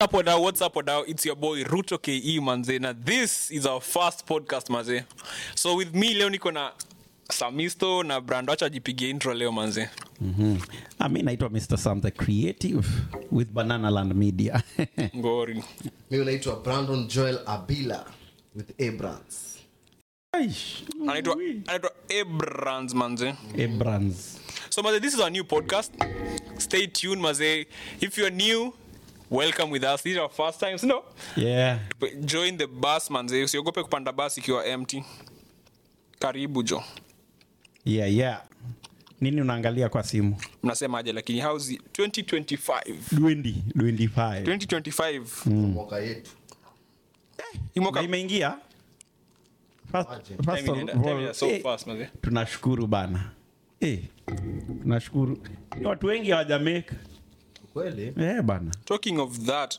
up wadau what's up wadau it's your boy ruto ke manze na this is our first podcast manze so with me leo niko na samisto na brando acha ajipigie intro leo manze Ah, mi naitwa mr sam the creative with banana land media ngori mi unaitwa brandon joel abila with abrams Aish, anaitwa anaitwa abrans manze Abrams. so maze this is our new podcast stay tuned maze if you're new welcome with us this is our first time so no yeah join the bus manze usiogope kupanda bus ikiwa empty karibu jo yeah yeah nini unaangalia kwa simu mnasemaje lakini how's it? 2025 20, 25 2025 mwaka yetu Hii mwaka- na imeingia First- Aje. first Time of inaenda- all, time inaenda so eh, fast, manze. tunashukuru bana eh, tunashukuru watu wengi hawajameka kweli eh, bana talking of that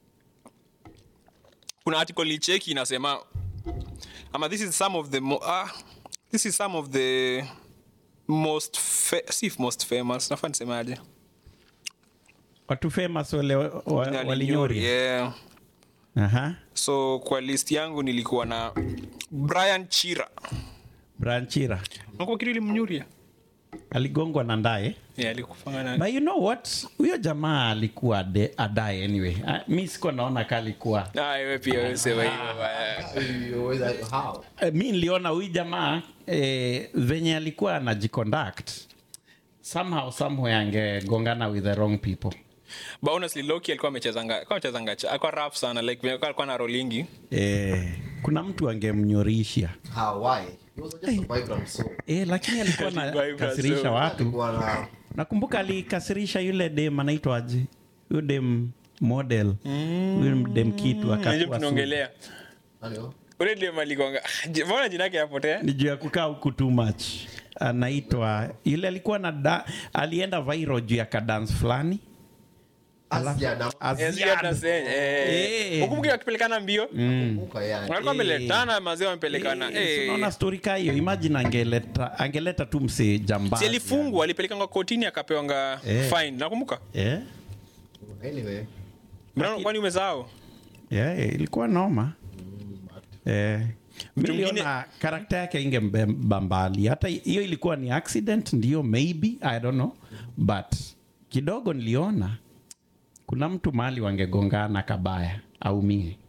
kuna article nilicheki inasema ama this is some of the mo- ah, this is some of the most fa- si most famous nafaa nisemaje watu famous wale wa- wa- walinyori yeah. Aha. so kwa list yangu nilikuwa na brian chira branchira nakuwa kitu ilimnyuria aligongwa na ndaye yeah, alikufanya but you know what huyo jamaa alikuwa ade- adaye anyway Ah, mi siko naona ka alikuwa Ah, wewe pia wewe sema hivyo baya. You always- how Eh, mi niliona huyu jamaa eh, venye alikuwa anajiconduct somehow somewhere angegongana with the wrong people but honestly loki alikuwa amechezanga alikuwa amechezanga cha- alikuwa rap sana like vile alikuwa na rolingi eh, kuna mtu angemnyorisha how why He was just a vibrant soul eh, lakini alikuwa Vibrant nakasirisha soul. watu alikuwa na nakumbuka alikasirisha yule dem anaitwaje huyu dem model huyu dem kitu najua akakuwa su- tunaongelea nani huyo? ule dem aligonga mbona jina yake yapotea ni juu ya kukaa huku too much anaitwa yule alikuwa na da, alienda viral juu ya kadans fulani Aziad, Aziad. Eh. hukumbuki wakipelekana mbio nakumbuka, yeah. walikuwa Eh. wameletana mazee wamepelekana Eh, si Eh. unaona story ka hiyo imagine angeleta angeleta tu msee jambazi si alifungwa alipelekanga kotini akapewanga Eh. fine nakumbuka yeah. anyway Mbona- kwani umesahau yeah, ilikuwa noma eh, Mtu mwingine- miliona karakta yake ingembambali hata hiyo ilikuwa ni accident ndio maybe i don't know but kidogo niliona kuna mtu mahali wangegongana kabaya aumie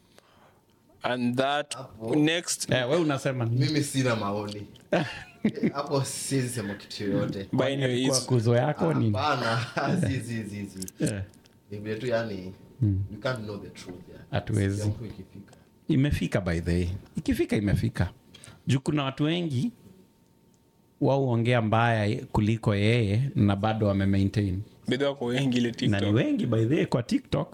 and that next eh, we unasema nini? mimi sina maoni hapo siwezi sema kitu yoyote by anyway, Ilikuwa it's- kuzo yako ni hapana si si si si Eh, ni vile tu yani you can't know the truth yani. Hatuwezi. Siku ikifika imefika by the way ikifika imefika juu kuna watu wengi wauongea mbaya kuliko yeye na bado wamemaintain bidhaa wako wengi ile na ni tiktok wengi by the way kwa tiktok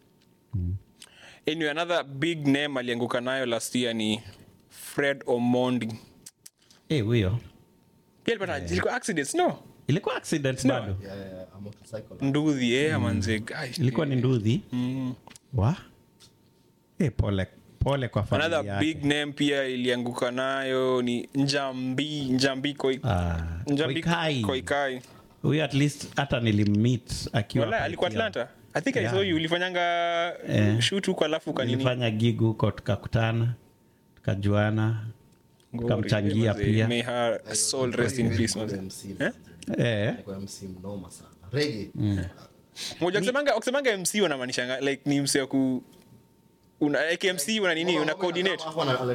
anyway another big name alianguka nayo last year ni fred omondi Eh, huyo pia alipata ilikuwa accidents no ilikuwa accident No. yeah, bado yeah, a motorcycle nduthi eh manze guys ilikuwa ni nduthi mm. wa eh, pole pole kwa familia another yake. big name pia ilianguka nayo ni njambi njambi koi Ah, njambi Koikai. koikai huyo at least hata nilimmeet akiwa Wala, alikuwa Kaikia. atlanta i think i Yeah. saw you ulifanyanga Eh. shoot huko alafu kanini nilifanya gig huko tukakutana tukajuana tukamchangia Ngori, pia may her soul rest in peace manze. MC, Eh? eh, Alikuwa MC mnoma sana rege moja kusemanga kusemanga mc wanamaanishanga like ni mc wa ku una like mc una nini una coordinate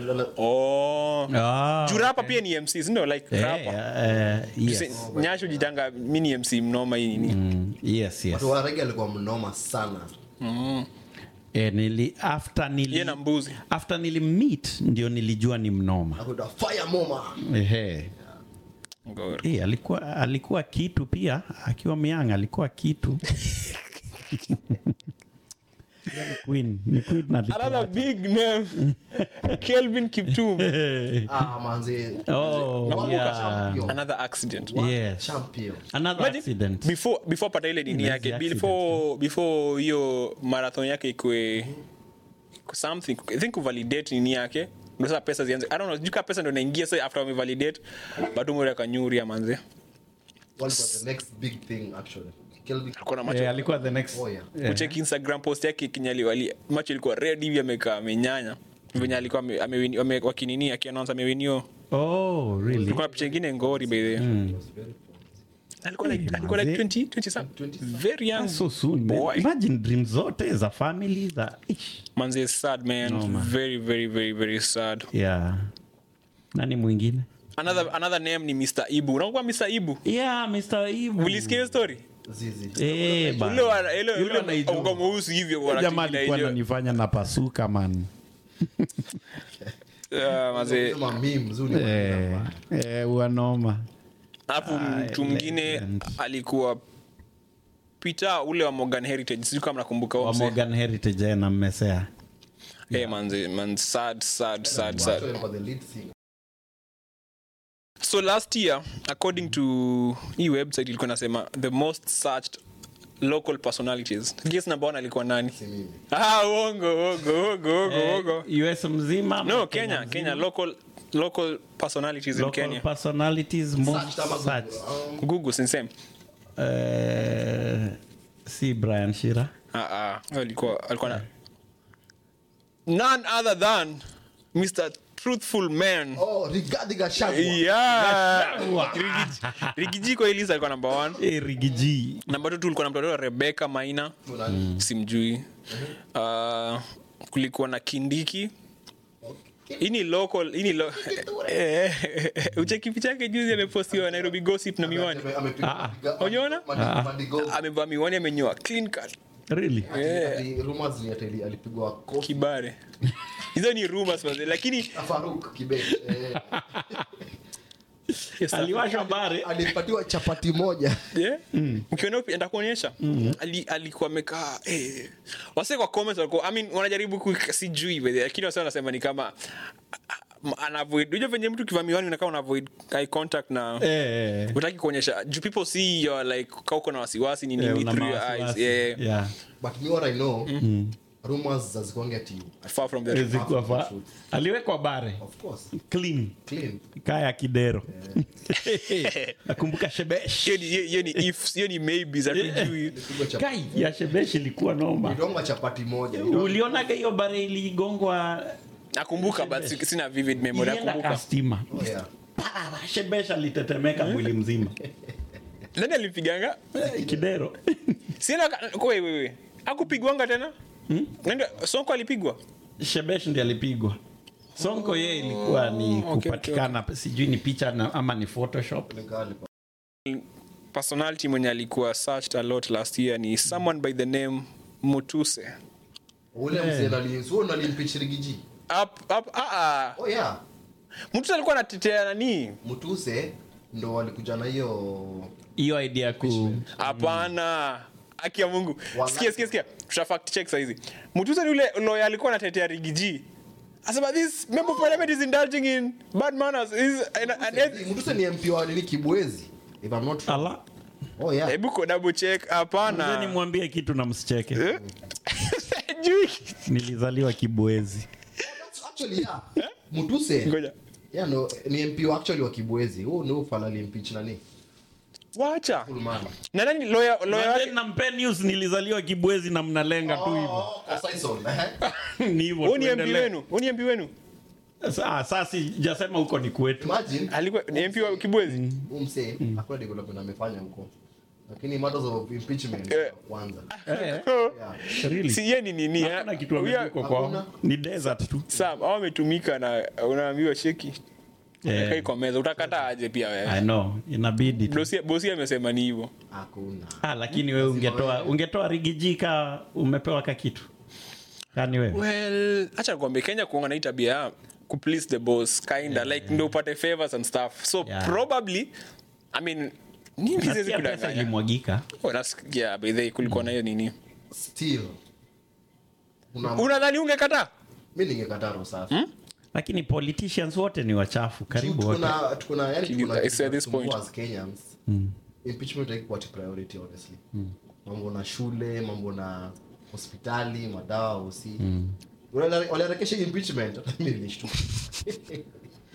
oh ah, juu rapa pia ni mc sindo like eh, rapa eh, yes. Tuse- nyasho jitanga mi ni mc mnoma hii nini Mm, yes, yes. watu wa rege alikuwa mnoma sana Eh, nili, after nili, Yeye na mbuzi. after nilimmeet ndio nilijua ni mnoma akuita fire moma Ehe. Ngori. Eh, alikuwa alikuwa kitu pia akiwa myang alikuwa kitu Ni queen ni queen na another big name kelvin kiptum ah manzi Oh, Nakumbuka yeah. champion. another accident yes champion another Imagine, accident before before pata ile nini Ni yake accident, before before hiyo marathon yake ikwe something i think kuvalidate nini yake ndio sasa pesa zianze i don't know juka pesa ndio inaingia sasa after wamevalidate but umeweka nyuri ya manze what was the next big thing actually Kelvin. alikuwa na macho Eh, alikuwa the next Oh, yeah. eh. kucheki instagram post yake kinyaliwali macho ilikuwa red hivi amekaa amenyanya venye alikuwa ame- amewini- ame- wakinini akiannounce amewinio oh really kulikuwa na picha ingine ngori by the way. Mm. alikuwa like alikuwa like 20 20 something very young That's so soon man. boy imagine dream zote za family za Ish. manze is sad man No, man. very very very very sad yeah nani mwingine another another name ni Mr Ibu unakuwa Mr Ibu yeah mr Ibu. ulisikia hiyo story Zizi. Eh, bana. ule wa- ile Yule ile naijua. uko mweusi hivyo Huyo bwana jamaa chini na alikuwa hiyo. ananifanya na pasuka man Ah, manze Sema memes, huu ni eh, maneno. eh, uanoma alafu mtu mwingine legend. alikuwa Peter ule wa Morgan Heritage sijui kama nakumbuka huyo wa mzee. Morgan Heritage eh, na mmesea Eh, manze man sad sad sad Watu sad walikuwa the lead singer. so last year according to hii website ilikuwa nasema the most searched local personalities guess number one alikuwa nani Si mimi. ah uongo uongo uongo uongo uongo eh, us mzima no ama kenya mzima? kenya local local personalities in local kenya personalities most Searched ama searched. Google. Um, google sinsem Eh, si brian shira ah ah huyo alikuwa alikuwa na none other than mr truthful man oh, Rigathi Gachagua. yeah Rigiji- rigijiko elisa alikuwa number one Eh, rigiji namba tu tulikuwa na mtoto rebeka maina Kuna- simjui uh, kulikuwa na kindiki hii ni local hii ni lo- Eh, ucheki picha yake juzi amepostiwa nairobi gossip na miwani ame- amepiga- Ah, piga- Unaona? Madi- Madigo. amevaa miwani amenyoa clean cut really Ati- rumors ni ati ali- alipigwa kofi kibare hizo ni rumors manze lakini na Faruk Kibet. Eh, yes, aliwashwa bare alipatiwa chapati moja Yeah? ukiona upi- nitakuonyesha Ali- alikuwa amekaa eh. wase kwa comments walikuwa I mean, wanajaribu ku- sijui by the way, lakini wase wanasema ni kama anavoid unajua venye mtu kiva miwani unakaa unavoid eye contact na eh, utaki kuonyesha do people see your like ka uko na wasiwasi ni eh, nini una through your eyes mawasiwasi. yeah. Yeah. but me what i know rumors zazikuange ati far from the Eh, truth. zikuwa fa- aliwekwa bare of course clean clean kaya kidero nakumbuka shebesh hiyo ni- hiyo- hiyo ni if hiyo ni maybe za tujui alipigwa chapati kai ya shebesh ilikuwa noma ilikuwa chapati moja ulionaga hiyo bare iligongwa nakumbuka but si- sina vivid memory ilienda nakumbuka kastima oh, yeah. Pa, shebesh alitetemeka mwili mzima nani alimpiganga Eh, kidero sina wewe akupigwanga tena Nenda- sonko alipigwa shebesh ndi alipigwa sonko ye ilikuwa ni okay, kupatikana sijui ni picha na, ama ni photoshop Nikaa alipa- personality mwenye alikuwa searched a lot last year ni someone by the name mutuse ule mzee nali- si wewe unalimpeach Rigiji? up, up, ah, ah. oh yeah mutuse alikuwa anatetea nani mutuse ndo walikuja na hiyo hiyo idea ya ku hapana haki ya mungu Wallahi. sikia sikia sikia tuta fact check saizi mutuse ni ule lawyer alikuwa anatetea rigiji asema this member of parliament is indulging in bad manners is an, an, mutuse ni mp wa nini kibwezi if i'm not wrong. ala oh yeah hebu ko double check Mzee hapana nimwambie kitu na msicheke Eh? Sijui. nilizaliwa kibwezi That's actually yeah mutuse ngoja yeah no ni mp wa actually wa kibwezi huo ndio ufala alimpeach nani wacha Full man. na nani lawyer lawyer wake nampe news nilizaliwa kibwezi na mnalenga tu hivyo Oh, kwa Sison, eh? ni hivyo Huyu ni MP tuendelee. wenu Huyu ni MP wenu Sa- sasa sijasema huko ni kwetu Imagine, alikuwa ni MP wa Kibwezi huyu msee hakuna development amefanya huko lakini matters of impeachment Eh. kwanza Eh, yeah. really? si yeye ni nini eh? Hakuna kitu Huyu- amejuko kwao hakuna. ni desert tu Sam au ametumika na unaambiwa sheki Eh. kai kwa meza utakataa aje pia I wewe know inabidi tu. bosi bosi amesema ni hivyo hakuna ah, lakini wewe ungetoa ungetoa rigijika umepewa ka kitu kani wewe well acha nikwambie Kenya kuanga na hii tabia ya ku please the boss kinda like ndio upate favors and stuff so Yeah. probably i mean mimi siwezi Nasikia pesa kudanganya ilimwagika Oh, nasikia by the way kulikuwa na hiyo nini still una unadhani ungekataa mi ningekataa roho safi lakini politicians wote ni wachafu karibu Tuko wote na- tuko na- yani tuko na It's kitu at this kinasumbua point. as Kenyans. Impeachment haikuwa ati priority honestly mambo na shule mambo na hospitali madawa hosi Wale- waliharakisha impeachment hata mimi nilishtuka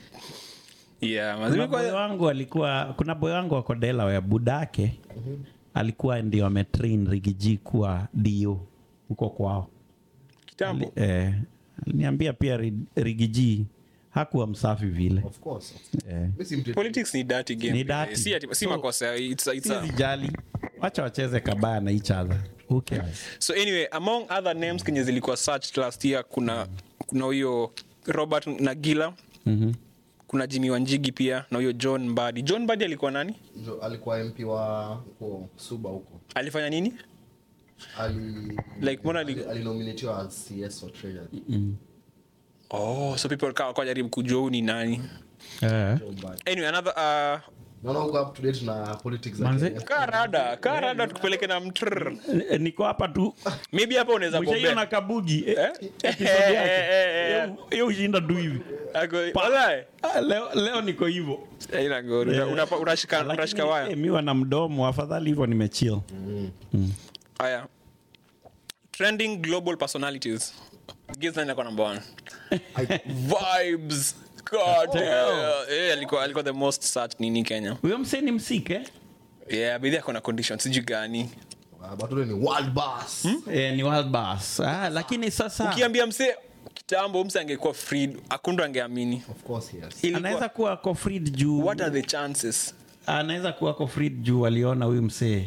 yeah kuna mazimi boy kwa wangu alikuwa kuna boy wangu wako Delaware budake alikuwa ndio ametrain rigiji kuwa dio huko kwao kitambo eh, aliniambia pia Ri- rigiji hakuwa msafi vile of course eh. Mimi si mtu- politics ni dirty game Ni dirty. si, ati- si So- makosa it's, a- it's a, sijali wacha wacheze kabaya na each other Who cares? so anyway among other names kenye zilikuwa searched last year kuna kuna huyo robert nagila Mhm. kuna jimi wanjigi pia na huyo john mbadi john mbadi alikuwa nani ndio alikuwa mp wa huko suba huko alifanya nini ali Like, mbona ali- ali- alinominatiwa as cs for treasury oh so people kawa kwa jaribu kujua huyu ni nani Eh. Joe Biden. anyway another uh, naona uko up to date na politics za Manze- Kenya. karada karada tukupeleke na mtrr Eh, niko hapa tu maybe hapa unaweza mshaiona bombea kabugi eh, Eh? episode Eh, yake. eh, eh, eh. Hiyo- hiyo ushinda tu hivi Ako- Walai. Ah, leo, leo niko hivyo Haina ngori. Una- unapa- unashika Lakini, unashika waya eh, miwa na mdomo afadhali hivyo nimechill haya trending global personalities Giz nani ako number one vibes God, yeah. Eh, alikuwa alikuwa the most searched nini kenya huyo msee ni msike yeah bidhi ako na condition sijui gani Ah, but ule ni world boss eh, ni wild bass ah, lakini sasa ukiambia mse kitambo mse angekuwa freed akundu angeamini of course yes Ilikuwa- anaweza kuwa ako freed juu what are the chances anaweza kuwa ako freed juu waliona huyu msee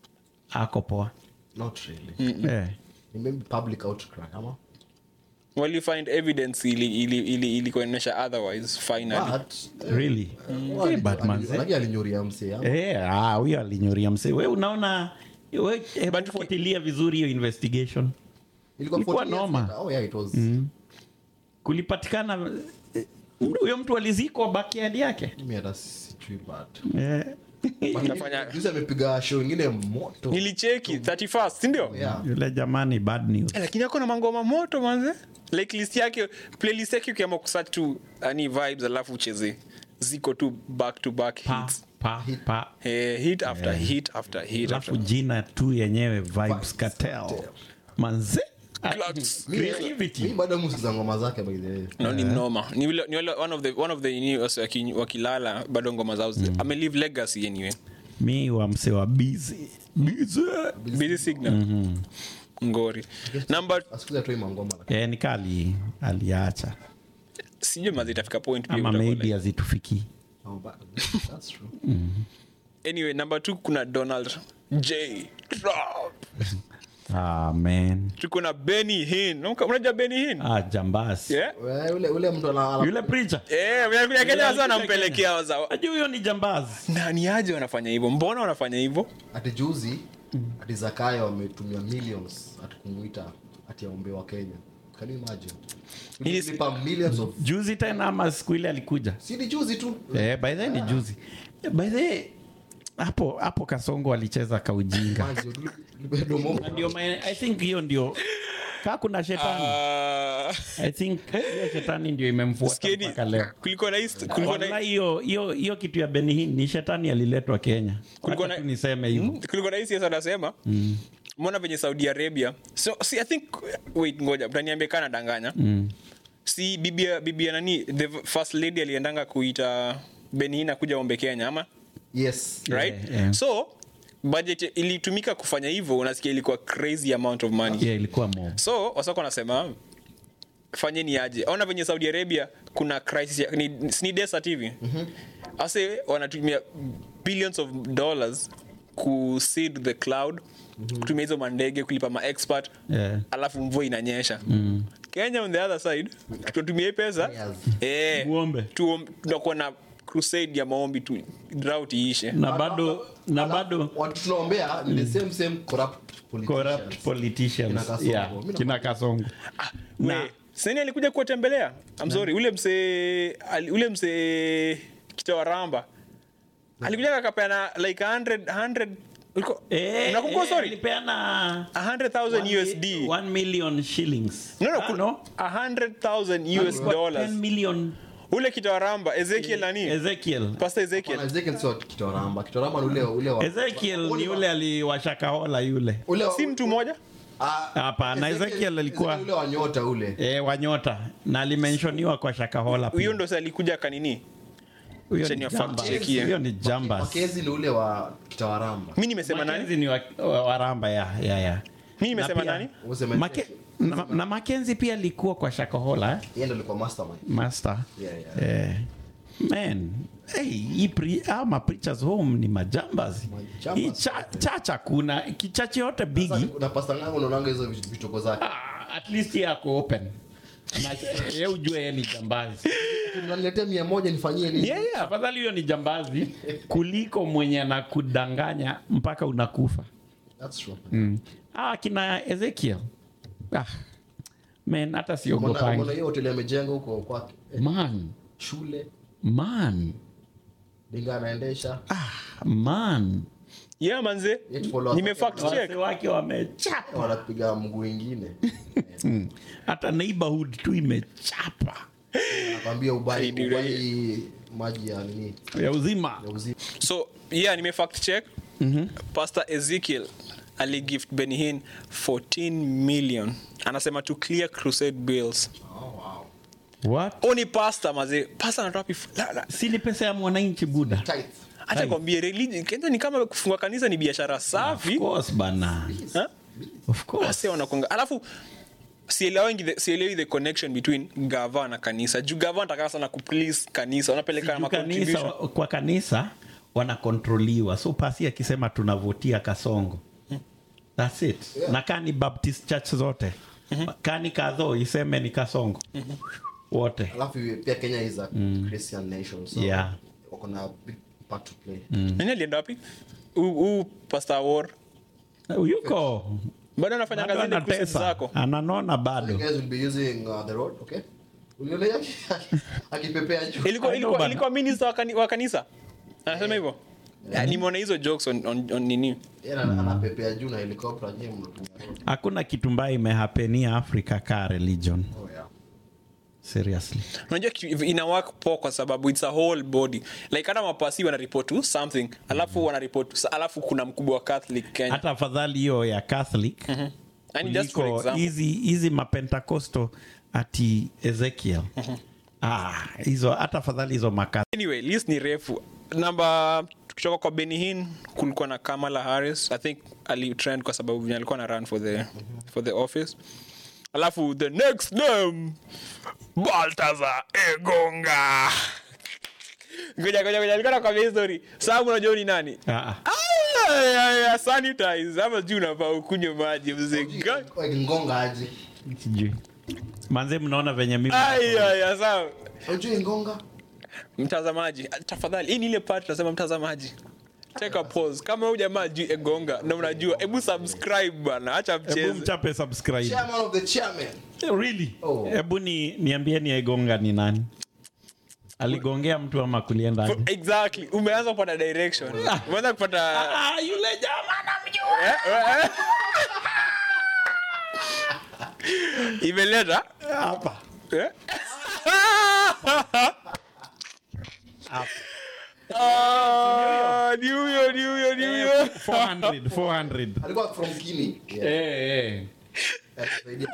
ako poa not really eh. Ni maybe public outcry ama well you find evidence ili ili ili ili kuonyesha otherwise finally but really eh, Eh, but manze. lakini alinyuria msee ama? Eh, ah, huyo alinyuria msee we unaona we hebu But- fuatilia vizuri hiyo investigation ilikuwa ilikuwa 40 years noma. later. oh yeah it was kulipatikana eh, huyo mtu alizikwa backyard yake mimi hata sijui but eh. But Utafanya- juzi amepiga show ingine moto nilicheki 31st sindio yeah yule jamani bad news Eh, lakini ako na mangoma moto manze like list yake playlist yake ukiama kusearch tu ani vibes alafu ucheze ziko tu back to back pa, hits pa, pa. Eh, hit after hit after hit alafu after jina tu yenyewe vibes cartel manze Clubs. creativity mi bado musikiza ngoma zake by the way no ni mnoma ni wile ni wile one of the one of the ni wasi waki- wakilala bado ngoma zao zi- ame leave legacy anyway mi wa mse wa busy busy busy signal ngori number asikuza tu mangoma lakini eh, nikali aliacha sijui mazi itafika point pia ama utakuwa maybe like- azitufikii oh, but that's true anyway number two kuna donald j Trump. ah, man tuko na benny hin Unakumbuka- unajua benny hin ah, jambasi yeah We, ule ule mtu ana ana- yule preacher Eh, vinakuja Kenya sasa alikuja wanampelekea wazao. ajua huyo ni jambazi Nani aje wanafanya hivyo? Mbona wanafanya hivyo? ati juzi ati zakayo wametumia millions ati kumuita ati aombe wa kenya can you imagine Yes. Tulipa millions of juzi tena ama siku ile alikuja si ni juzi tu eh, by the way ni juzi by the way, hapo hapo kasongo alicheza kaujinga Manzi, tuli- tulipa domo. Na ndio maana- i think hiyo ndio kaa kuna shetani Ah, i think hiyo shetani ndio imemfuata sikieni, mpaka leo kulikuwa na hist- kulikuwa na- Wallahi hiyo hiyo hiyo kitu ya benihin ni shetani aliletwa kenya Kulikuwa Wacha na- tu niseme hivyo Mm, kulikuwa na hii siasa anasema mbona venye saudi arabia so see, i think wait ngoja mtaniambia kana danganya si bibia bibia nani the first lady aliendanga kuita benihina kuja ombe kenya ama yes right yeah. so budget ilitumika kufanya hivyo unasikia ilikuwa crazy amount of money yeah, ilikuwa mob so wasako wanasema fanyeni aje ona venye saudi arabia kuna crisis ya, ni, si ni desert hivi ase wanatumia billions of dollars kuseed the cloud kutumia hizo mandege kulipa maexpert Yeah. alafu mvua inanyesha kenya on the other side tunatumia hii pesa Yes. eh, Muombe. tuom- tunakuwa na crusade ya maombi tu drought iishe na bado na Alafu, bado watu tunaombea ni the same same corrupt politicians. corrupt politicians Kina Kasongo. yeah, Mimi kina kasongo We, Na- sani alikuja kuwatembelea I'm sorry ule msee ali- ule msee kitawaramba alikuja akapeana like 100 100 ulikuwa- Eh, unakumbuka eh, sorry alipeana 100,000 one mi- USD one million shillings no no, Ah, kuna- no 100,000 US Alikuwa dollars 10 million ule kitawaramba Ezekiel nani Ezekiel Pastor Ezekiel Bwana Ezekiel sio kitoramba kitoramba ni ule ule wa Ezekiel ni yule aliwashakahola yule ule wa- si mtu mmoja Ah, Hapana, Ezekiel alikuwa- Ezekiel ule wa nyota ule e, wanyota na alimenshoniwa kwa shakahola huyo pia. ndo sa alikuja kanini Huyo Acha ni ni jamba. fact check here. Huyo ni jambas. makezi ni ule wa kitawaramba mi nimesema nani Mackenzie ni wa- wa- waramba ya ya ya mi nimesema Na pia- nani Useme- Make, na, na Mackenzie pia alikuwa kwa shakohola eh? yeye ndo alikuwa mastermind master Yeah, yeah. Eh, man hey, hii pre, ama preachers home ni majambas Majambas. hii cha, chacha kuna kichache yote Sasa bigi kuna pasta ngango unaonanga hizo vitu- vitoko zake ah, at least yeye ako open Na ye ujue yeye ni jambazi unaniletea mia moja nifanyie nini yeah, yeah, afadhali hiyo ni jambazi kuliko mwenye anakudanganya mpaka unakufa That's true. mm. ah, kina ezekiel ah, man hata Mbona- mbona siogopangi hiyo hoteli amejenga huko kwake Eh, man shule man dinga anaendesha ah, man yeah manze Yet follow- nime fact check wase wake wamechapa wanapiga mguu ingine Mm. hata neighborhood tu imechapa nakwambia ubai Ai, ubai maji ya nini ya uzima ya uzi so yeah nime fact check pastor ezekiel aligift benihin 14 million anasema to clear crusade bills what oni pasta maze pasta anatoa pi la- la- si ni pesa ya mwananchi buda tight acha kwambie religion kenya ni kama kufungua kanisa ni biashara of safi course bana Ha? of course Wase wanakonga alafu sielewangi the- sielewi the connection between gava na kanisa juu gava anataka sana kuplease kanisa wanapeleka Juu na kanisa, contribution kwa kanisa wanakontroliwa so pasi akisema tunavutia kasongo thats it Yeah. na kani baptist church zote kani kadho iseme ni kasongo wote alafu pia kenya is a christian nation so Yeah. wako na big part to play nani alienda wapi huu huu pastor war yuko bado anafanya bado kazi ile crusade anatesa zako ananona you bado guys will be using uh, the road okay uliona yake akipepea juu ilikuwa I know ilikuwa bana. ilikuwa minister wa kani- wa kanisa anasema hivyo Yeah, nimeona hizo jokes on, on, on nini Yeye ana- anapepea juu na helicopter nyinyi mnatumia road hakuna kitu mbaya imehapenia africa ka religion oh yeah seriously unajua kitu- ina work poa kwa sababu it's a whole body like hata mapasi wanaripot tu something alafu wanaripot alafu kuna mkubwa wa catholic kenya hata afadhali hiyo ya catholic yani just for kuliko example hizi hizi mapentecosto ati ezekiel ah, hizo hata afadhali hizo maka anyway list ni refu namba tukitoka kwa benihin kulikuwa na kamala harris i think alitrend kwa sababu venye alikuwa na run for the, for the office alafu the next name baltazar egonga ngoja ngoja ngoja alikuwa nakwambia history sababu unajua ni nani ah, Ay, ay, ay, sanitize ama juu unafaa ukunywe maji mzee Ga- Like ngonga aje sijui manze mnaona venye mimi Ay, ay, ay, sawa unajua ngonga mtazamaji tafadhali hii ni ile part tunasema mtazamaji take a pause kama huyu jamaa juu egonga na unajua hebu subscribe bana acha hebu mcheze mchape subscribe chairman of the chairman really Oh. hebu ni niambieni egonga ni nani aligongea mtu ama kulienda aje? exactly umeanza kupata direction umeanza kupata ah, yule jamaa namjua Eh, eh, eh. imeleta hapa eh? hapa Ah, ni huyo ni huyo ni huyo 400 400 alikuwa from Guinea yeah eh eh atusaidia.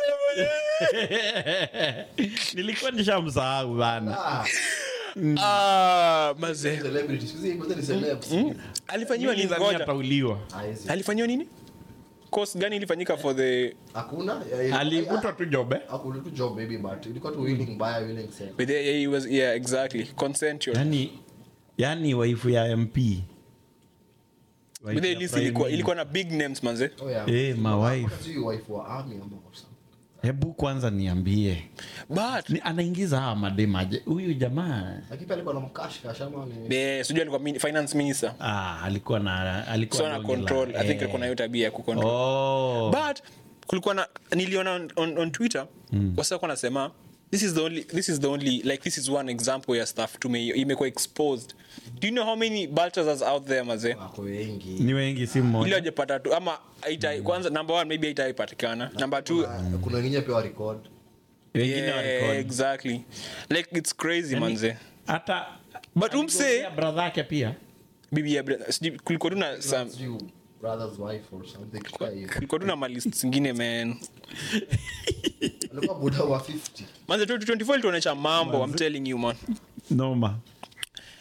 nilikuwa nishamsahau bana ah Ah, mazee celebrity sisi kwanza ni celebs alifanyiwa nini Nilidhani ngoja atauliwa Ah, hizi. alifanyiwa nini course gani ilifanyika for the hakuna eh, alikutwa tu jobe hakuna tu job maybe but ilikuwa tu willing buyer willing seller with the, he was yeah exactly consensual yani yani waifu ya mp Wife with the ya list prime ilikuwa minister. ilikuwa na big names manze oh yeah Eh, my wife. Hakuna sijui wife wa army ama or something. hebu kwanza niambie but ni, anaingiza hawa mademaje huyu jamaa lakini pia alikuwa na mkash kash ama ni eh sijui alikuwa mini- finance minister ah, alikuwa na alikuwa so na donge la- control i think eh. alikuwa na hiyo tabia ya kucontrol oh. but kulikuwa na niliona on, on, on twitter mm. wasakuwa nasema this is the only this is the only like this is one example ya stuff tume imekuwa exposed do you know how many baltazars out there mazee wako wengi ni wengi si ili mmoja wajapata tu ama haita, kwanza number one maybe haitaipatikana number two Kuna- kuna wengine pia wa record wengine yeah, warekodi. exactly like it's crazy Yani, manze hata But umse- aligongea brother yake pia bibi ya Bre- sijui kulikuwa tu na some sijui brother's wife or something kama hiyo kulikuwa tu na malist zingine man alikuwa buda wa 50 manze 2024 ilituonyesha mambo i'm telling you man noma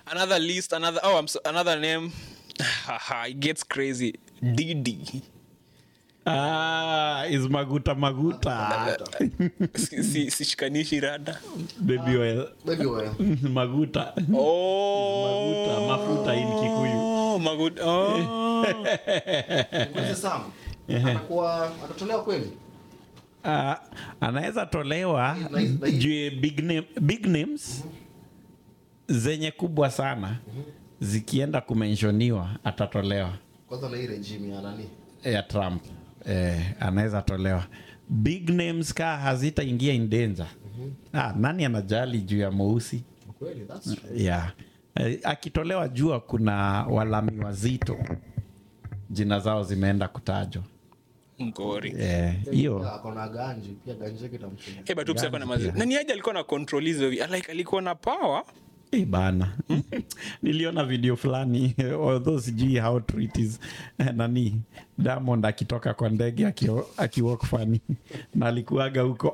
another list another oh I'm so, another name it gets crazy Didi ah, is maguta maguta si, si, sishikanishi rada baby oil Baby oil. maguta oh maguta mafuta in kikuyu oh maguta oh Mzee Sam, anakuwa atatolewa kweli Ah, anaweza tolewa Na- na- na- juu ya big, name, big names zenye kubwa sana zikienda kumenshoniwa atatolewa kwanza na hii regime ya nani ya trump eh, anaweza tolewa big names ka hazitaingia in danger ah, nani anajali juu ya mweusi kweli that's true yeah. eh, akitolewa jua kuna walami wazito jina zao zimeenda kutajwa ngori Eh, hiyo Pia ako na ganji pia ganji yake itamsaidia Eh, but Upsi alikuwa na Ganji mazi- pia. nani aje alikuwa na control hizo vi- like alikuwa na power Eh, bana niliona video fulani although sijui how true it is Eh, nani diamond akitoka kwa ndege akio- akiwalk fani na alikuaga huko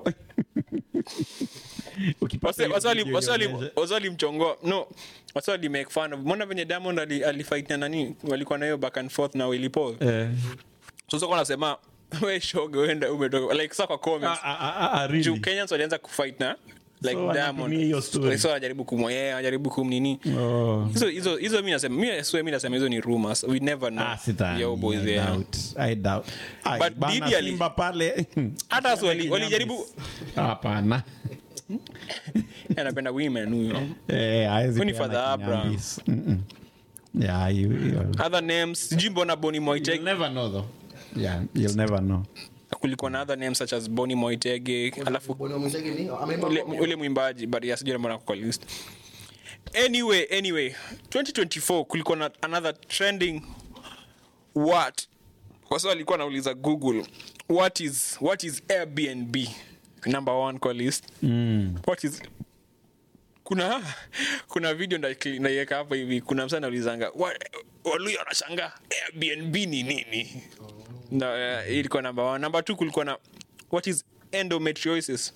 Ukipata hiyo video ionyeshe. wasalimchongoa no waswali make fun of mbona venye diamond ali- alifight na nani walikuwa na hiyo back and forth na Willy Paul Eh, sasa kwa nasema we shoga uenda umetoka like sasa kwa comments ah, ah, ah, ah, really? juu Kenyans walianza kufight na like So wanatumia hiyo story. Diamond so wanajaribu kumwea wanajaribu kumnini Oh. hizo hizo hizo mimi nasema mimi swear mimi nasema hizo ni rumors we never know Ah, sidhani. Yo, boys, I yeah. doubt. I doubt. Ai, But bana Didi ali- Simba pale hata si wali- walijaribu hapana anapenda women huyo Eh, haezi Huyu ni peana Father Abraham. kinyambis. Mm-mm. Yeah, you- you- other names sijui mbona Bonny You'll Moitege never know though. Yeah, you'll never know. kulikuwa na other names such as Bonny Moitege alafu Bwana mwenzake ni ameimba ule, kwa- ule mwimbaji but ya sijui mbona kwa list anyway anyway 2024 kulikuwa na another trending what kwa sababu alikuwa anauliza google what is what is airbnb number one kwa list Mm. what is kuna kuna video nda- naiweka hapa hivi kuna msa naulizanga waluya wanashanga airbnb ni nini na uh, ilikuwa namba one namba two kulikuwa na what is endometriosis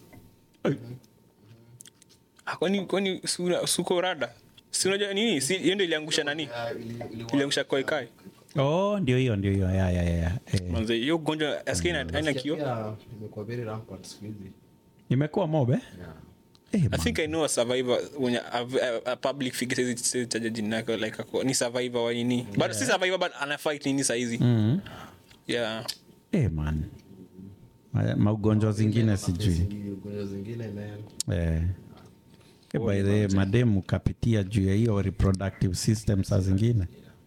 Ah, kwani kwani sura- suko rada si unajua nini si hiyo ndio iliangusha nani Ah, ili- ili- iliangusha koikai Oh, ndio hiyo ndio hiyo ya ya ya, ya. Eh, manze hiyo ugonjwa askini aina kio Pia imekuwa very rampant siku hizi imekuwa mobe Yeah. eh, I man. think I know a survivor when a, a, a public figure says says taja jina lake like ako, ni survivor wa nini but si survivor but ana fight nini saizi Mhm. yeah Eh, man Ma- maugonjwa zingine sijui Zingine- ugonjwa zingine man. eh. Eh, by the way, mademu kapitia juu ya hiyo reproductive system saa zingine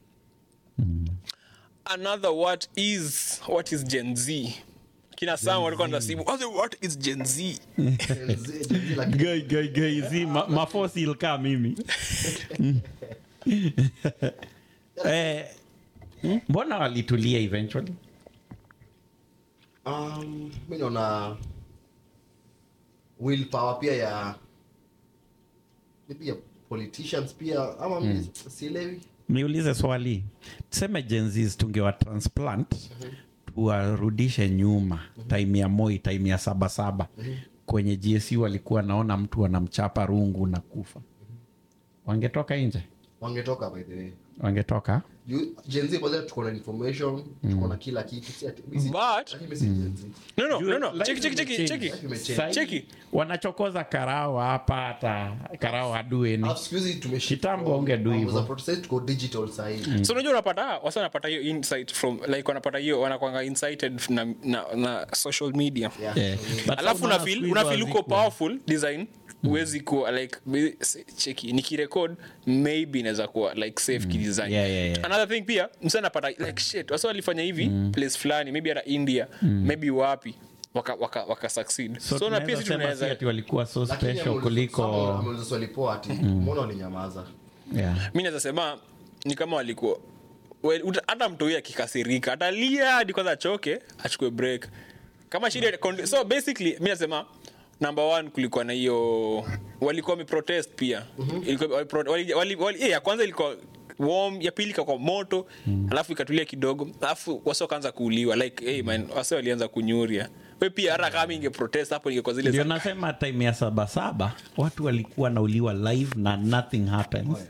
another what is what is gen z kina sam walikuwa nasibu what is gen z Gen Z, Gen Z lakini- Gai, gai, gai, zi, ma, mafosi ilkaa mimi eh, mbona walitulia eventually Um, mi naona willpower pia ya maybe ya politicians pia ama mi sielewi niulize swali tuseme jenzis tungewa transplant tuwarudishe nyuma time ya moi time ya sabasaba kwenye gsu walikuwa naona mtu anamchapa rungu na kufa wangetoka nje wangetoka by the way wangetoka Juu Gen Z kwanza tuko na information tuko na kila kitu si ati- mi si- But- lakini mi si Gen Z. no no no no Life cheki cheki cheki imechange. cheki Imechange. Sahi, Cheki. wanachokoza karao hapa hata karao hadueni Alafu siku hizi tumeshift Kitambo from ungedu mambo hivyo. za protest, tuko digital sahii so unajua unapata wasa wanapata hiyo insight from like wanapata hiyo wanakwanga incited na, na, na social media Yeah. Yeah. But alafu unaona unafeel siku hizo unafeel uko hazikuwa. powerful design huwezi kuwa like be- se- cheki nikirekod maybe inaweza kuwa like safe kidesign Yeah, yeah, yeah. another thing pia msa napata like shit wasa walifanya hivi place fulani maybe hata india maybe wapi waka, waka, waka succeed so, so, na tunaweza pia si sema si tunaweza ati walikuwa so Lakini special ameuliza- kuliko Samuel ameuliza swali poa ati mbona walinyamaza yeah. mi naweza sema ni kama walikuwa well, uta- hata mtoi akikasirika atalia hadi kwanza achoke achukue break kama shida condi- so basically mi nasema number one kulikuwa na hiyo walikuwa wameprotest pia Ilikuwa- walipro- wali- wali- wali- eh, ya kwanza ilikuwa warm ya pili ikakuwa moto alafu ikatulia kidogo alafu wase wakaanza kuuliwa like hey man wase walianza kunyuria we pia hata kama inge protest hapo ingekuwa zile ndio za- nasema time ya sabasaba watu walikuwa nauliwa live na nothing happens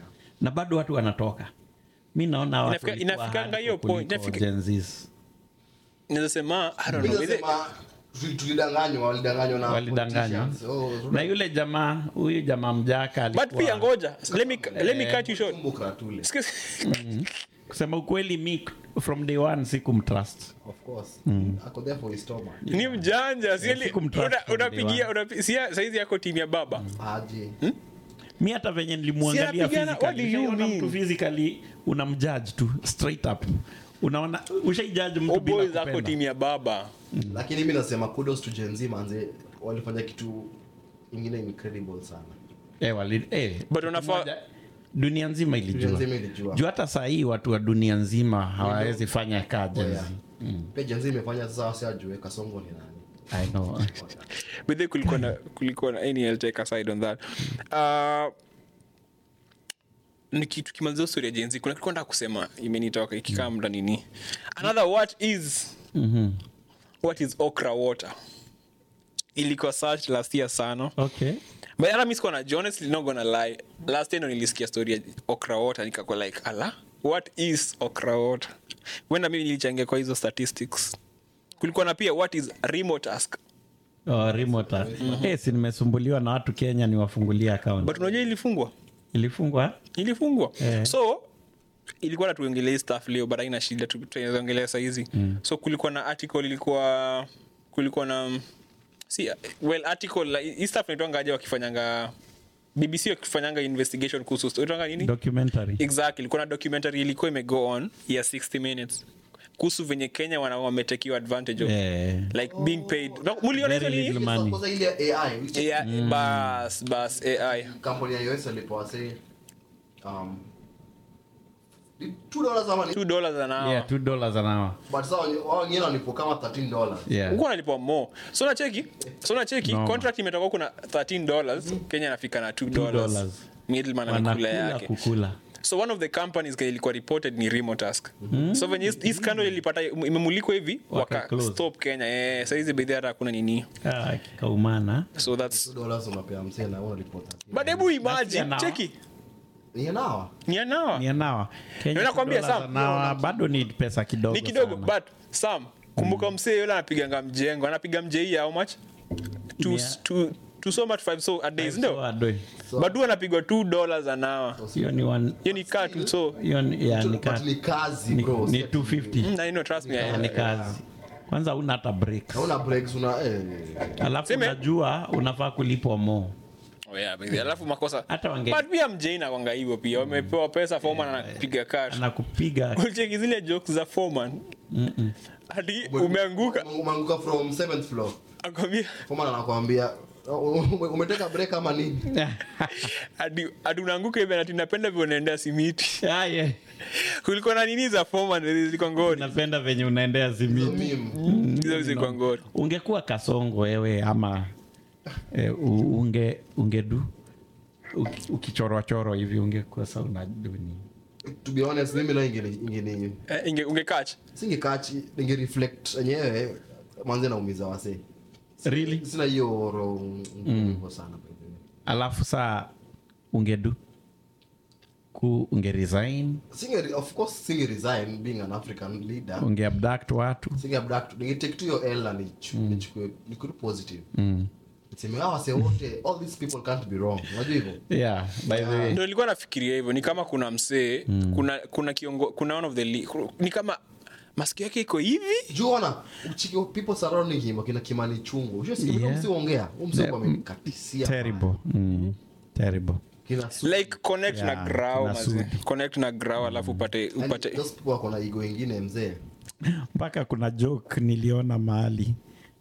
na bado watu wanatoka mi naona watu Inafika- walikuwa inafikanga hiyo hardcore point, kuliko inafika- Gen Zs. naweza sema I don't Mimi know, whether- nasema, tuli- tulidanganywa walidanganywa na walidanganywa politicians. Oh, na yule jamaa huyu jamaa mjaka but alikuwa- pia ngoja let me, let me cut you short Kumbuka tule. Excuse- kusema ukweli mi from day one sikumtrust Of course. Ako there for his stomach. ni mjanja sieli- sikumtrust una- from day unapigia unapi- sia- saizi yako timu ya baba Aje. mi hata venye nilimwangalia Si anapigana, what do you physically, ushaona mean? mtu physically unamjudge tu straight up unaona ushaijaji mtu bila oboy zako kupenda timu ya baba lakini mi nasema kudos to Gen Z manze walifanya kitu ingine incredible sana eh, wali, eh, But unafaa- moja- dunia nzima Dunia ilijua nzima ilijua. juu hata saa hii watu wa dunia nzima hawawezi fanya kaa Oh, yeah. jenzi pia Gen Z imefanya sasa wasi ajue kasongo ni nani I know. but then kulikuwa na kulikuwa na any I'll take aside on that uh, niki- tukimalizia story ya jenzi kuna kitu nataka kusema imenitoka ikikaa mda nini another what is what is okra water ilikuwa search last year sana okay but hata mi sikuwa najua honestly not gonna lie last year ndo nilisikia story ya okra water nikakuwa like ala what is okra water wenda mimi nilichangia kwa hizo statistics kulikuwa na pia what is remote task oh, remote eh, si nimesumbuliwa na watu kenya niwafungulia account but unajua ilifungwa ilifungwa ilifungwa Eh. so ilikuwa natuongelea staff leo but aina shida tu- tunaongelea sahizi mm. so kulikuwa na article ilikuwa kulikuwa na mm, si well article like, hii staff naitwangaja wakifanyanga bbc wakifanyanga investigation kuhusu naitwanga nini documentary exactly ilikuwa na documentary ilikuwa imego on ya 60 minutes kuhusu venye kenya wana wametekiwa advantage of eh, like being paid No, muliona hizo Very nini little money. kwanza ile AI which Yeah, bas bas ai kampuni ya US alipoa say um ni 2 dollars ama ni 2 dollars an hour yeah, two dollars an hour but sasa wenye- wao wengine walipo kama 13 dollars yeah. huku nalipwa mo so nacheki so nacheki No. contract imetoka kuna 13 dollars kenya anafika na 2 dollars dollars. middleman anakula wanakula yake kukula so one of the companies kenye ilikuwa reported ni remotask so venye hii- hii scandal ilipata imemulikwa hivi Waka waka close. stop kenya eh, saizi bedhi hata hakuna nini ah, kikaumana so that's 2 dollars unapea msee na unalipota but hebu imagine now. cheki ni nawa ni anawa ni anawa Kenya Nakwambia, two dollars Sam, an hour, bado ni pesa kidogo ni kidogo sana. but sam kumbuka msee yule anapiganga mjengo anapiga mjei how much two, Mia. two, two so much five so a day So, ndio adoi. but huyu anapigwa 2 dollars an hour hiyo ni one- hiyo ni kaa tu so hiyo ni- yeah, ni ka- but ni kazi ni- bro ni si ati- 250 Mm, I know, trust me, I- ni kazi kwanza una hata break hauna breaks una eh alafu Seme- unajua unafaa kulipwa mo Oh, yeah, baby. alafu makosa hata wange but pia mjei nakwanga hivyo pia wamepewa pesa foman anapiga kat anakupiga ucheki zile jokes za foman hadi umeanguka umeanguka from 7th floor akwambia foreman anakuambia "Ume- umeteka break ama nini hadi hadi unaanguka hivi ati napenda vile unaendea simiti Ah, yeah. kulikuwa na nini za foman zilikuwa ngori napenda venye unaendea simiti Meme. hizo zilikuwa ngori ungekuwa kasongo wewe ama eh, u- unge ungedu uki- ukichorwachorwa hivi ungekuwa sa unaduni to be honest mimi na ingeni ingeni Eh, inge- ungekach singekachi ninge reflect enyewe manze naumiza wase really sina hiyo roho ngumu sana by the way. alafu saa ungedu ku unge resign singe of course singe resign being an african leader unge abduct watu singe abduct ninge take to your l and nichu- nichukue nikuru positive niseme hawa wase wote all these people can't be wrong unajua hivyo yeah by the way ndo nilikuwa nafikiria hivyo ni kama kuna msee kuna kuna kiongo, kuna one of the li, ni kama masikio yake iko hivi juu ona uchiki people surrounding him wakina kimani chungu ushasikia Yeah. yeah. msi ongea msi Yeah. amekatisia terrible mm. terrible kina su- like connect Yeah, na grau kuna mazee. sudi. connect na grau alafu upate yani, upate those people wako na ego ingine mzee mpaka kuna joke niliona mahali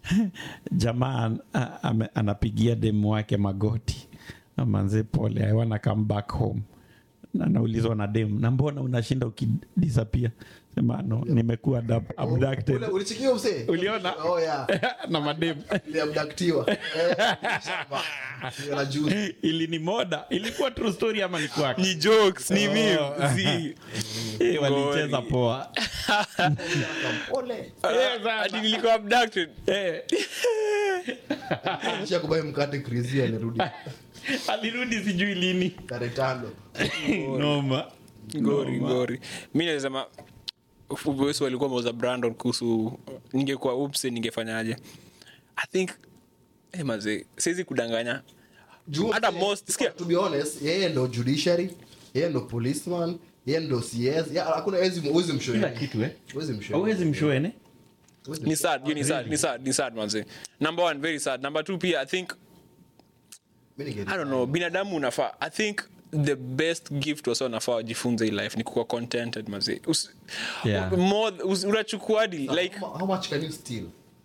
jamaa an- a- ame- anapigia demu wake magoti manze pole i wanna come back home Na anaulizwa na demu na mbona unashinda ukidisapia sema no nimekuwa abdu- abducted Ule- ulichikia msee uliona oh yeah na mademu iliabdaktiwa Eh, shamba. Hiyo na juice. ili ni moda ilikuwa true story ama ni kwake ni jokes ni meme zi Eh, walicheza poa Pole. hadi nilikuwa abducted Eh. kisha kubai mkate krisi alirudi alirudi sijui lini tarehe tano noma gori gori mi nasema wesu walikuwa mauza brandon kuhusu ningekuwa upse ningefanyaje i think hey, maze siwezi kudanganya Juu- Hata most- sikia. to be honest yeye ndo judiciary yeye ndo policeman yeye ndo cs Ya, hakuna hawezi huwezi mshow kila yeye. kitu eh Huwezi mshow hauwezi mshoene Huwezi ni mshow. sad hiyo ni sad ni sad ni sad manze number one very sad number two pia i think Mimi ninge- i don't know binadamu unafaa i think the best gift wasa unafaa wajifunze hii life ni kuwa contented maze Usi- Yeah. more usi- unachukuadi like how, how much can you steal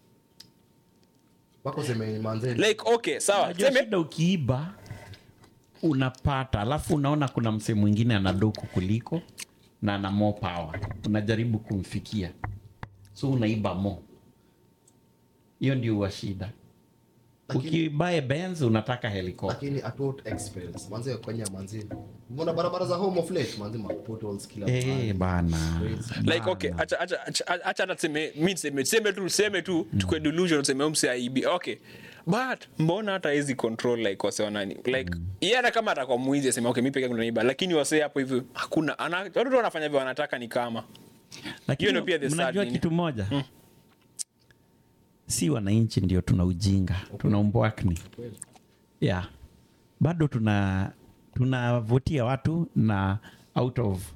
wako seme manze like okay sawa Unajua tuseme shida ukiiba unapata alafu unaona kuna msee mwingine ana doku kuliko na ana more power unajaribu kumfikia so unaiba mo hiyo ndio huwa shida Lakini- ukibae benz unataka helicopter lakini at what expense manze kenya manze mbona barabara za home of late manze ma potholes kila Eh, mahali. bana like okay acha acha acha acha hata tuseme mi tuseme tuseme tu tuseme tu tukue delusion tuseme umse aibi okay but mbona hata hizi control like wase wanani like yeye hata kama atakuwa mwizi asema okay mimi peke yangu naiba lakini wase hapo hivyo hakuna ana watu tu wanafanya vile wanataka ni kama lakini Hiyo ndio pia the sad mnajua nini. kitu moja si wananchi ndio tuna ujinga tuna umbwakni yeah. bado tuna tunavutia watu na out of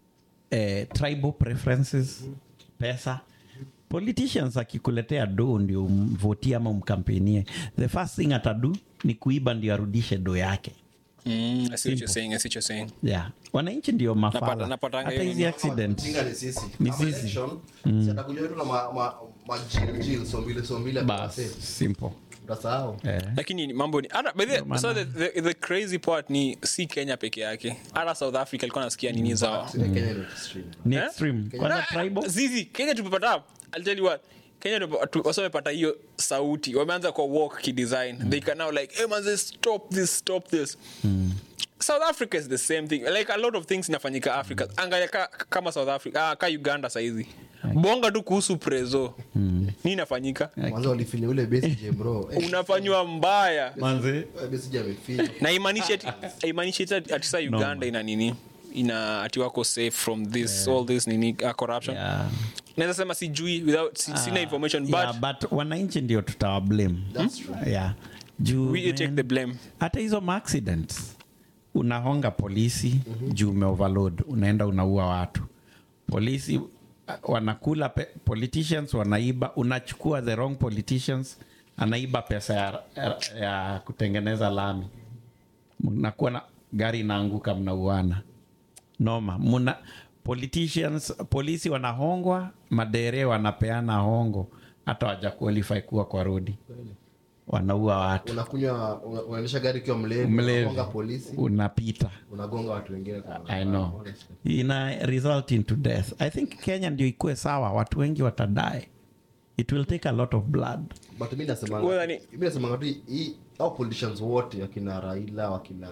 eh, tribal preferences pesa politicians akikuletea do ndio umvotie ama umkampenie the first thing atadu ni kuiba ndio arudishe do yake mm, I see what you're saying I see what you're saying yeah. wananchi ndio Napata- mafala napatanga hata hiyo hizi nini. accident Jinga ni sisi Ni Kama sisi. election, si atakuja wetu na ma- ma- ma jil- jil, so mbili so mbili bas atawase. simple utasahau eh. lakini ni mambo ni hata by the, maana- so the, the, the crazy part ni si kenya peke yake hata south africa alikuwa nasikia nini zao Kenya ni extreme. ni Eh? extreme kwanza Na- tribal zizi kenya tumepata I'll tell you what kenya tumepa- tu- wasa wamepata hiyo sauti wameanza kwa walk kidesign they can now like hey man stop this stop this south africa is the same thing like a lot of things inafanyika africa angalia ka, kama south africa ah, ka uganda saizi bonga tu kuhusu prezo nini inafanyika Mwanzo walifinya ule Besigye, bro Eh, unafanywa mbaya manze eh, Besigye amefinya. na imaanishi ati- imaanishi ati ati saa uganda ina nini ina ati wako safe from this all this nini uh, corruption yeah. naweza sema sijui without si, sina information but yeah, but wananchi ndio tutawablame That's true. yeah. juu we take man, the blame hata hizo maaccidents unahonga polisi mm-hmm. juu umeoverload unaenda unaua watu polisi uh, wanakula pe, politicians wanaiba unachukua the wrong politicians anaiba pesa ya, ya, ya kutengeneza lami mnakuwa na gari inaanguka mnauana noma muna politicians polisi wanahongwa madere wanapeana hongo hata waja qualify kuwa kwa rodi wanaua watu unakunywa una- unaendesha gari ukiwa mlevi mlevi unagonga polisi unapita unagonga watu wengine kwa i know honestly. ina result into death i think kenya ndio ikuwe sawa watu wengi watadae it will take a lot of blood but mi nasemanga Well, yani- mi nasemanga tu hii au politicians wote wakina raila wakina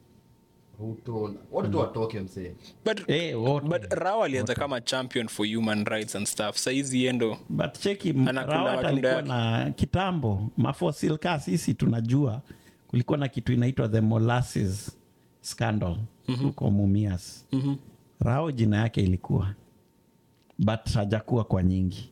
ruto wote tu watoke msee but, Eh, wote. but rao alianza kama champion for human rights and stuff saizi yendo but cheki Anakula rawat matunda alikuwa yake. na kitambo mafosil ka sisi tunajua kulikuwa na kitu inaitwa the molasses scandal huko mumias Mhm. rao jina yake ilikuwa but hajakuwa kwa nyingi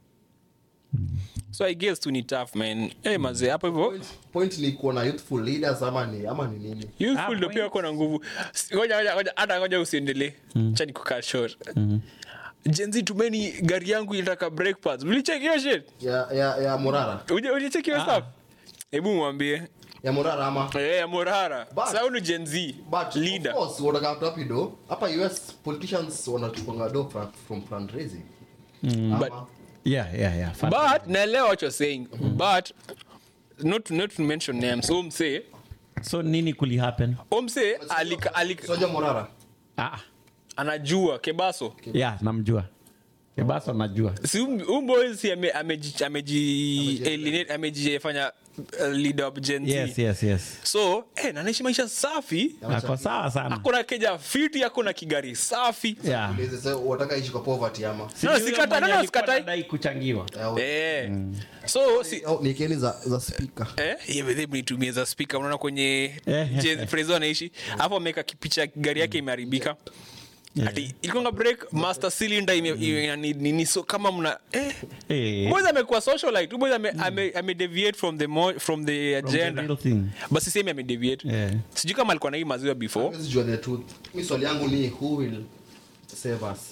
so i guess tu ni tough man hey, mazee hapo hivyo point, point ni kuwa na youthful leaders ama ni ama ni nini youthful Ah, ndio pia wako na nguvu S- ngoja ngoja ngoja hata ngoja usiendelee cha nikukaa short jenzi tumeni gari yangu ilitaka brake pads ulicheck hiyo shit ya ya ya morara Uje- ulicheck hiyo stuff hebu mwambie ya morara ama eh ya morara But- sasa ni gen z but leader of course wanataka watu wapi do hapa us politicians wanachukua do fra- from fundraising ama But- yeah, yeah, yeah. Fun. but naelewa what you're saying but not not to mention names omse so nini kuli happen omse alika, alika, soja morara ah, anajua kebaso yeah, namjua ebaso najua si huu boy si ame- ameji- ameji alienate- amejifanya uh, leader of Gen Z. yes yes yes so eh, nanaishi maisha safi ako sawa sana akona keja fiti akona kigari safi yeah. Ulize, sasa wataka ishi kwa poverty ama Sijui No, huyo sikata- mwenye no, no, alikuwa sikatai. anadai kuchangiwa Au- eh. so si, au ni keni za za speaker Eh, hiyo bedhe mnitumie za spika unaona kwenye Eh. je- Frezo anaishi alafu ameweka kipicha gari yake imeharibika ati ilikonga break master cylinder ime, ime, ni, ni, ni so kama mna eh. Eh. boys amekuwa socialite Huyu boys ame, ame, ame deviate from the mo, from the From the agenda real thing. basi semi ame deviate Yeah. sijui kama alikuwa na hii maziwa before Huwezi jua the truth mi swali yangu ni who will save us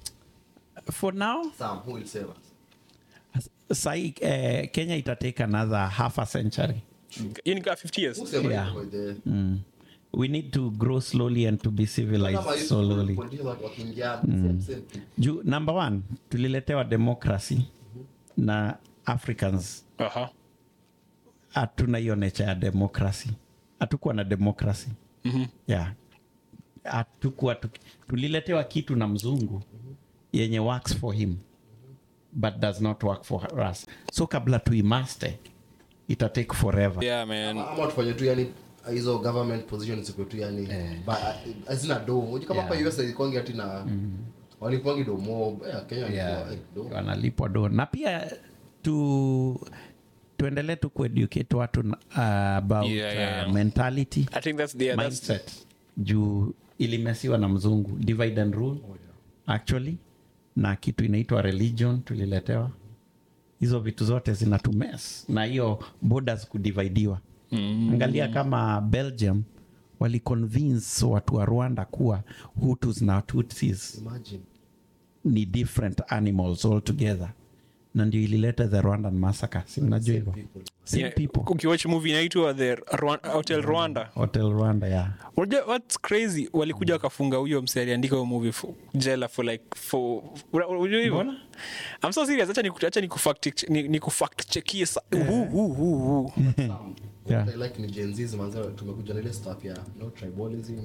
for now Sam, who will save us sahi eh, kenya itatake another half a century hiyo ni kaa 50 years who save Yeah. us by the mm. we need to grow slowly and to be Kama civilized hizi slowly politicians waki- wakiingia same same thing. juu number one tuliletewa democracy na africans aha hatuna hiyo necha ya democracy hatukuwa na democracy mm-hmm. yeah. hatukuwa tuki- tuliletewa kitu na mzungu yenye works for him but does not work for us so kabla tuimaste itatake forever yeah man ama tufanye tu yani hizo government position ziko tu yani ba- hazina do Unajua kama hapa Yeah. US ilikuwangi ati na walikuwangi do mob Eh, Kenya yeah. walikuwa, eh, do wanalipwa do na pia tu tuendelee tu kueducate watu na- uh, about Yeah, yeah, yeah. Uh, mentality i think that's the yeah, that's mindset juu ilimesiwa na mzungu divide and rule actually na kitu inaitwa religion tuliletewa hizo vitu zote zinatumes na hiyo borders kudividiwa mm. angalia kama belgium waliconvince watu wa rwanda kuwa hutus na tutsis imagine ni different animals altogether na ndio ilileta the rwandan massacre si mnajua hivyo same yeah, people ukiwatch movie inaitwa the Rwan- hotel rwanda hotel rwanda yeah unajua what's crazy walikuja wakafunga huyo mse aliandika huyo movie for, jela for like for una- unajua hivyo Mbona? i'm so serious acha niku- acha nikufact ni, nikufact checkie sa- huu, huu, huu, huu. Sam, Yeah. what I like ni Gen Zs, manze, tumekuja na ile stuff ya no tribalism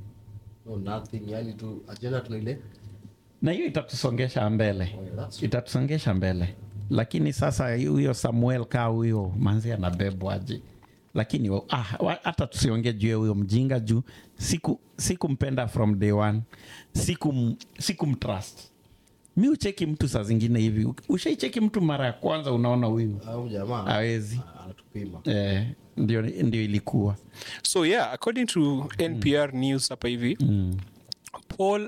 no nothing yani tu agenda tuna ile na hiyo itatusongesha mbele Oh, yeah, that's true. itatusongesha mbele lakini sasa huyo samuel kaa huyo manzi anabebwaje lakini wa- ah, wa- hata tusiongee juu ya huyo mjinga juu siku sikumpenda from day one sikum sikumtrust mi ucheki mtu saa zingine hivi ushaicheki mtu mara ya kwanza unaona huyu au jamaa hawezi ah, anatupima eh, ndio, ndio ilikuwa so yeah according to npr news hapa hivi paul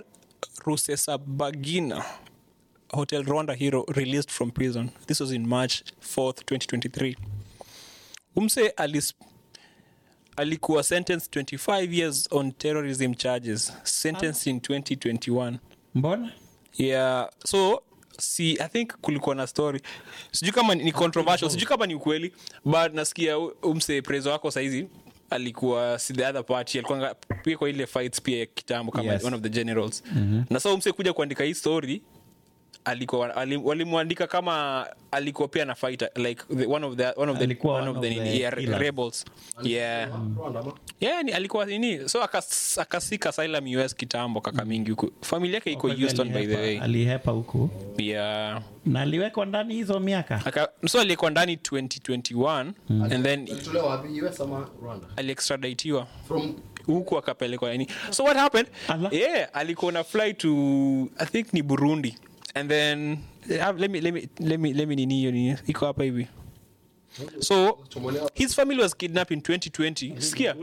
rusesabagina hotel rwanda hero released from prison this was in march 4th 2023 umse alis alikuwa sentenced 25 years on terrorism charges sentenced in 2021 mbona yeah so si i think kulikuwa na story sijui kama ni controversial sijui kama ni ukweli but nasikia u- umse prezo wako saizi alikuwa si the other party alikuwa pia kwa ile fights pia ya kitambo kama Yes. one of the generals mm-hmm. na sa umse kuja kuandika hii story alikuwa ali- walimwandika kama alikuwa pia na fighter like the, one of the one of the Alikuwa one one of the, of the nini, yeah, killers. rebels yeah Rwanda, ama? yeah ni, alikuwa nini so akas- akasika asylum us kitambo kaka mingi huku familia yake iko Kwa hivyo houston by the alihepa- way alihepa huko yeah na aliwekwa ndani hizo miaka Aka, so alikuwa ndani 2021 and then Alitolewa wapi US ama Rwanda aliextraditiwa from huku akapelekwa nini so what happened Ala. yeah alikuwa na fly to i think ni burundi and then uh, let me let me let me let me nini hiyo nini iko hapa hivi so chomolewa his family was kidnapped in 2020 sikia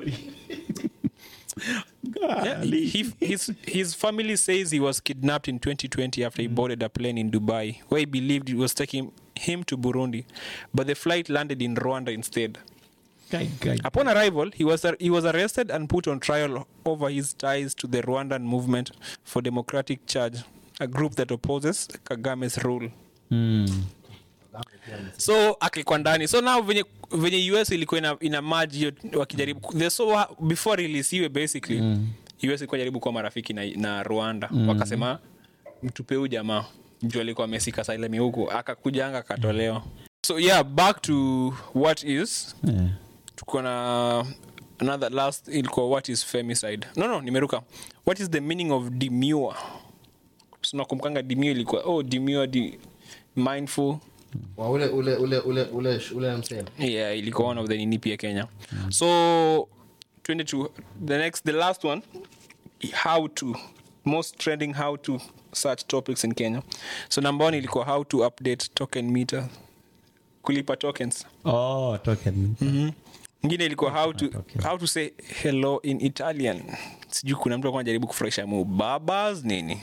Yeah, he, his, his family says he was kidnapped in 2020 after he boarded a plane in Dubai, where he believed it was taking him to Burundi, but the flight landed in Rwanda instead. Guy, guy. Upon arrival, he was he was arrested and put on trial over his ties to the Rwandan Movement for Democratic Charge, a group that opposes Kagame's rule. Mm. so akilikuwa ndani so now venye, venye us ilikuwa ina, ina maji hiyo wakijaribu the so before release basically mm. us ilikuwa jaribu kuwa marafiki na, na rwanda mm. wakasema mtupe huu jamaa juu alikuwa amesika sailemi huku akakujanga akatolewa so yeah back to what is Yeah. tuko na another last ilikuwa what is femicide no no nimeruka what is the meaning of demure sinakumkanga dimio ilikuwa oh dimio di mindful Wa ule ule ule ule ule ule msee yeah ilikuwa one of the nini pia kenya so 22 the next the last one how to most trending how to search topics in kenya so number one ilikuwa how to update token meter kulipa tokens oh, token ingine ilikuwa how to, Okay. how to say hello in italian sijui kuna mtu alikuwa anajaribu kufurahisha mu babas nini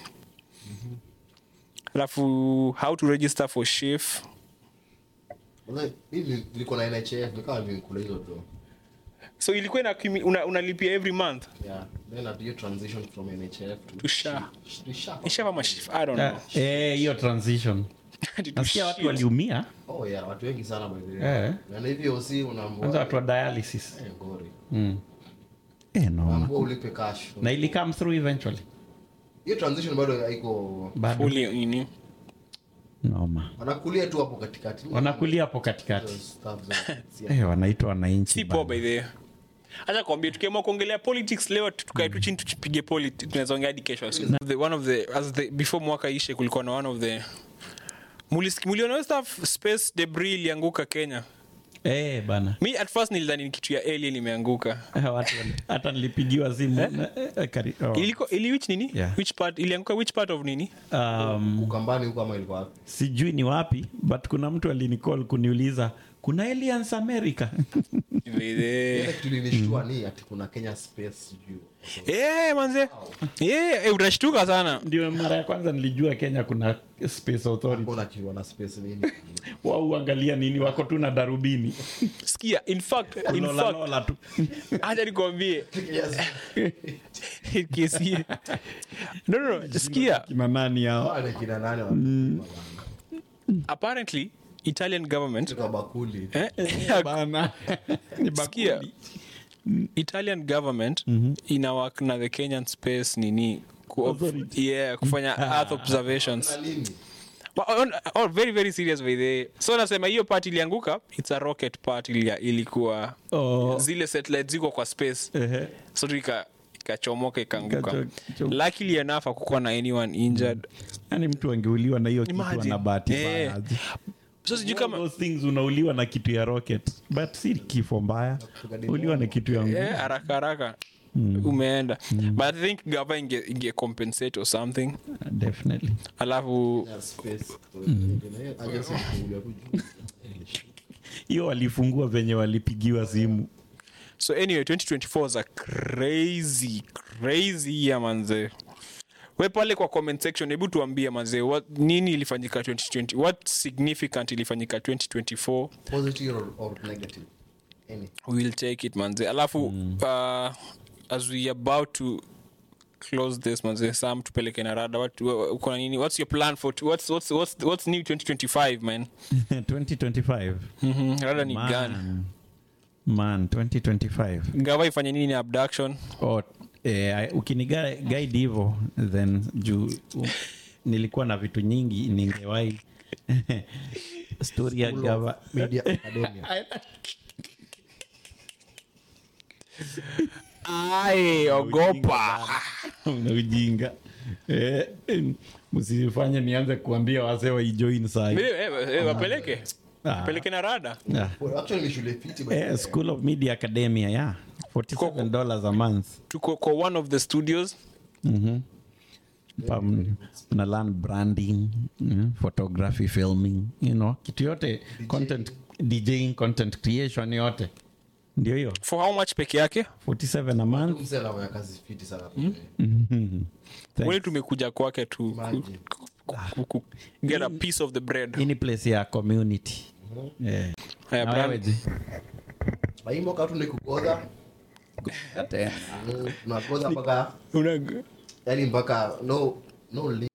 alafu how to register for shift Wala, mimi nilikuwa na NHF nikawa nimekula hizo do so ilikuwa ina una, unalipia every month yeah then at you transition from NHF to, To SHA. Sh- to SHA. ishava mashif i don't know Ah, eh, hiyo transition Ati to nasikia watu shit. waliumia oh yeah watu wengi sana by the way Eh. na hivyo si kwanza unaambua watu wa dialysis eh ngori mm. eh, no. unaambua ulipe cash na ili come through eventually hiyo transition bado haiko bado Fully nini noma wanakulia tu hapo katikati wanakulia hapo katikati Hizo stuff za- eh, wanaitwa wananchi si poa by the way. acha kwambia tukiamua kuongelea politics leo tukae tu chini tupige politics tunaweza ongea hadi kesho asubuhi. The- one of the as the before mwaka ishe kulikuwa na one of the Mulis- muliona hiyo stuff space debris ilianguka kenya eh, bana mi at first nilidhani ni kitu ya alien imeanguka Eh, watu wali- hata nilipigiwa simu na- eh, kari- oh. iliko ili which nini Yeah. which part ilianguka which part of nini um, ukambani huko ama ilikuwa wapi sijui ni wapi but kuna mtu alinicall kuniuliza kuna aliens america ile kitu ilinishtua ni ati kuna Kenya space sijui Eh, manze Eh, eh, utashtuka sana ndio mara ya kwanza nilijua kenya kuna space authority mbona kiwa na space nini wao uangalia nini wako tu na darubini sikia in fact in Lola, fact lola tu acha nikwambie kesi no no no sikia kina nani hao wale kina nani wa apparently italian government kwa bakuli eh, bana ni sikia bakuli italian government ina work na the kenyan space nini ku, Authority. yeah, kufanya earth observations na nini Wa- on- oh, very very serious by the way. so nasema hiyo part ilianguka its a rocket part ilia, ilikuwa Oh. zile satellite ziko kwa space Ehe. so tu ika- ikachomoka ikaanguka Ikacho- luckily enough akukuwa na anyone injured yani mtu angeuliwa na hiyo kitu Imagine. ana bahati Eh. mbaya. so sijui All kama those things unauliwa na kitu ya rocket but si kifo mbaya uliwa na kitu ya nguvu eh, haraka haraka umeenda but i think gava inge, inge compensate or something definitely alafu ya space agency kuja tu juu hiyo walifungua venye walipigiwa simu so anyway 2024 is a crazy crazy year manze we pale kwa comment section hebu tuambie manze what, nini ilifanyika 2020 what significant ilifanyika 2024 positive or, or negative any we'll take it manze alafu uh, as we about to close this manze sam tupeleke na rada what, wa- uko na nini what's your plan for what's, what's, what's, what's new 2025 man 2025 mm-hmm. rada ni gani man, man 2025 gava ifanye nini na abduction oh, eh, ukiniga guide hivo then juu um, nilikuwa na vitu nyingi ningewahi story ya gava media academia ai ogopa una ujinga eh, eh, msifanye nianze kuambia wazee waijoin sai Eh, eh, eh, wapeleke Ah. peleke na rada Ah. Well, actually ni shule fiti by the Eh, way. school of media academia yeah 47 dollars a month tuko kwa one of the studios Mhm. Pam, na learn branding mm, photography filming you know kitu yote content djing content creation yote ndio hiyo for how much peke yake 47 a month Mzee anafanya kazi fiti sana by the way. Mhm. Thanks. weli tumekuja kwake tu ku- Imagine. ku- ku- ku- get a piece of the bread hii ni place ya community Eh. Haya, Na brand- wewe je? Na hii mwaka tu ni kugodha Tena. Mm, tunagodha mpaka Una- yani mpaka no no